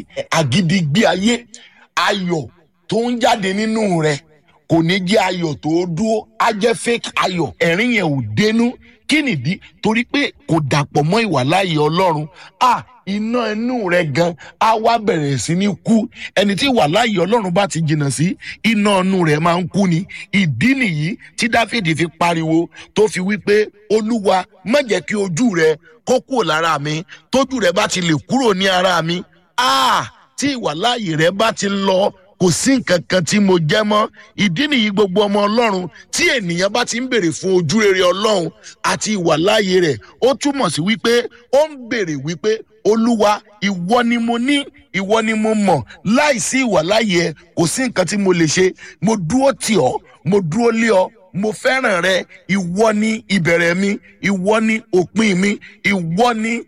àgídígbé ayé ayọ̀ tó ń jáde nínú rẹ kò ní jẹ́ ayọ̀ tó dúró á jẹ́ fake ayọ̀ ẹ̀rín yẹn ò dénú kí nìdí torí pé kò dàpọ̀ mọ́ ìwàláyé ọlọ́run à iná inú rẹ gan á wá bẹ̀rẹ̀ sí ní kú ẹni tí ìwàláyé ọlọ́run bá ti jìnnà sí iná inú rẹ máa ń kú ni ìdí nìyí tí dáfídì fi pariwo tó fi wí pé olúwa má jẹ́ kí ojú rẹ kó kúrò lára mi tójú rẹ bá ti lè kúrò ní ara mi à tí ìwàláyé rẹ bá ti lọ kò sí nǹkan kan tí mo jẹ́ mọ́ ìdí nìyí gbogbo ọmọ ọlọ́run tí ènìyàn bá ti ń béèrè fún ojú rere ọlọ́run àti ìwàláàyè rẹ̀ ó túmọ̀ sí wípé ó ń béèrè wípé olúwa ìwọ ni mo ní ìwọ ni mo mọ̀ láìsí ìwàláàyè ẹ kò sí nǹkan tí mo lè ṣe mo dúró tì ọ́ mo dúró lé ọ mo fẹ́ràn rẹ ìwọ ni ìbẹ̀rẹ̀ mi ìwọ ni òpin mi ìwọ ni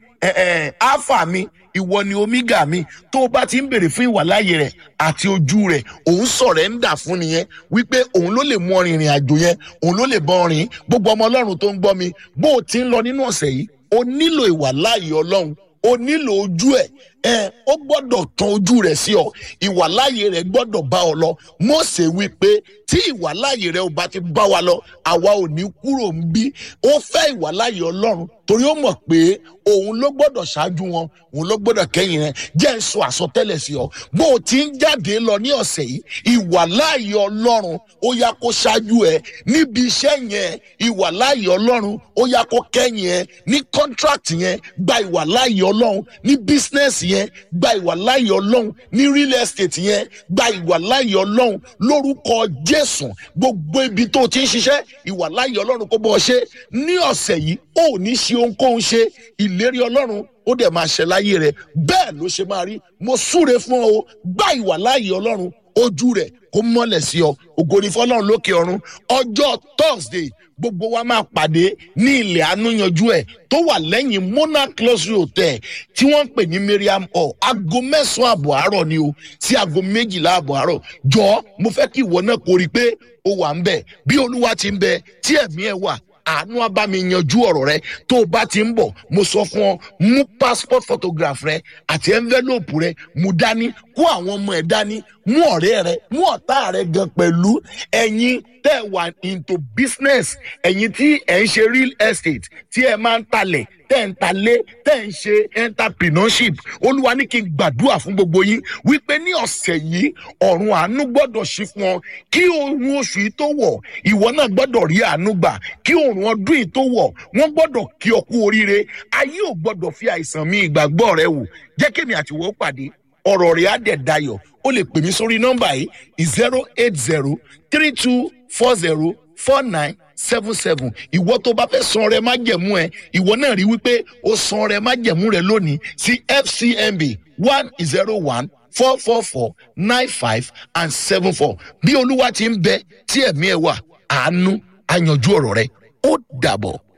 alpha mi ìwọ ni omega mi tó o bá ti ń béèrè fún ìwàláyè rẹ àti ojú rẹ òun sọ̀rẹ́ńdà fún nìyẹn wípé òun ló lè mú ọrìn ìrìn àjò yẹn òun ló lè bọ ọrìn gbogbo ọmọ ọlọ́run tó ń gbọ́ mi bó o ti ń lọ nínú ọ̀sẹ̀ yìí o nílò ìwàláyè ọlọ́run o nílò ojú ẹ ẹ ó gbọ́dọ̀ tan ojú rẹ̀ sí ọ ìwàláyè rẹ̀ gbọ́dọ̀ bá ọ lọ Mósè wí pé tí ìwàláyè rẹ̀ ò bá ti bá wa lọ àwa ò ní kúrò ń bí ó fẹ́ ìwàláyè Ọlọ́run torí ó mọ̀ pé òun ló gbọ́dọ̀ ṣáájú wọn òun ló gbọ́dọ̀ kẹ́yìn rẹ̀ jẹ́ ń sọ àsọtẹ́lẹ̀ sí ọ bó o ti ń jáde lọ ní ọ̀sẹ̀ yìí ìwàláyè Ọlọ́run ó yá kó ṣáájú ẹ níbi iṣẹ́ yẹn ìwàláyè Ọlọ́run ó yá kó kẹ́yìn ẹ ní contract yẹn gba ìwàláyè Ọlọ́run ní business yẹn yẹn gba ìwàláyè ọlọ́run ní real estate yẹn gba ìwàláyè ọlọ́run lórúkọ jésù gbogbo ibi tó ti ń ṣiṣẹ́ ìwàláyè ọlọ́run kó bọ́ ọ ṣe ní ọ̀sẹ̀ yìí ó ní ṣe ohunkóhun ṣe ìlérí ọlọ́run ó dẹ̀ máa ṣẹ láyé rẹ bẹ́ẹ̀ ló ṣe máa rí mo súre fún ọ o gba ìwàláyè ọlọ́run ojú rẹ kó mọ́lẹ̀ sí ọ ògo ni fọlọ́run lókè ọ̀run ọjọ́ thursday gbogbo wa máa pàdé ní ilẹ̀ àánúyanjú ẹ̀ tó wà lẹ́yìn monarch luxury hotel tí wọ́n ń pè ní mariam hall aago mẹ́sàn-án àbọ̀ àárọ̀ ni o sí aago méjìlá àbọ̀ àárọ̀ jọ mo fẹ́ kí ìwọ náà kórìí pé o wà ń bẹ̀ bí olúwa ti ń bẹ tí ẹ̀mí ẹ̀ wà àánú abámi yanjú ọ̀rọ̀ rẹ tó o bá ti ń bọ̀ mo sọ fún ọ mú passport photograph rẹ àti envelope rẹ mú dání kó àwọn ọmọ ẹ dání mú ọ̀rẹ́ rẹ mú ọ̀tá rẹ gan pẹ̀lú ẹ̀yin tẹ́ wà into business ẹ̀yin tí ẹ̀ ń ṣe real estate tí ẹ máa ń talẹ̀ tẹ́ ń talé tẹ́ ń ṣe entrepreneurship olúwa ní kí n gbàdúrà fún gbogbo yín wípé ní ọ̀sẹ̀ yìí ọ̀run àánú gbọ́dọ̀ ṣí fún ọ kí oorun oṣù yìí tó wọ̀ ìwọ náà gbọ́dọ̀ rí àánú gbà kí oorun ọdún yìí tó wọ̀ wọ́n gbọ́dọ̀ kí ọ kú oríire ayé ò gbọ́dọ̀ fi àìsàn mi ìgbàgbọ́ rẹ wò jẹ́ kémi àtiwọ́ pàdé ọ̀rọ̀ rẹ̀ á dẹ̀ dayọ̀ ó lè pè mí sórí nọ́mbà yìí zero eight zero three two four zero four nine seven seven ìwọ tó bá fẹ́ san rẹ májẹ̀mú ẹ ìwọ náà rí wípé ó san rẹ májẹ̀mú rẹ lónìí sí fcmb one zero one four four four nine five and seven four bí olúwa ti ń bẹ tí ẹ̀mí ẹ wà àánú àyànjú ọ̀rọ̀ rẹ ó dàbọ̀.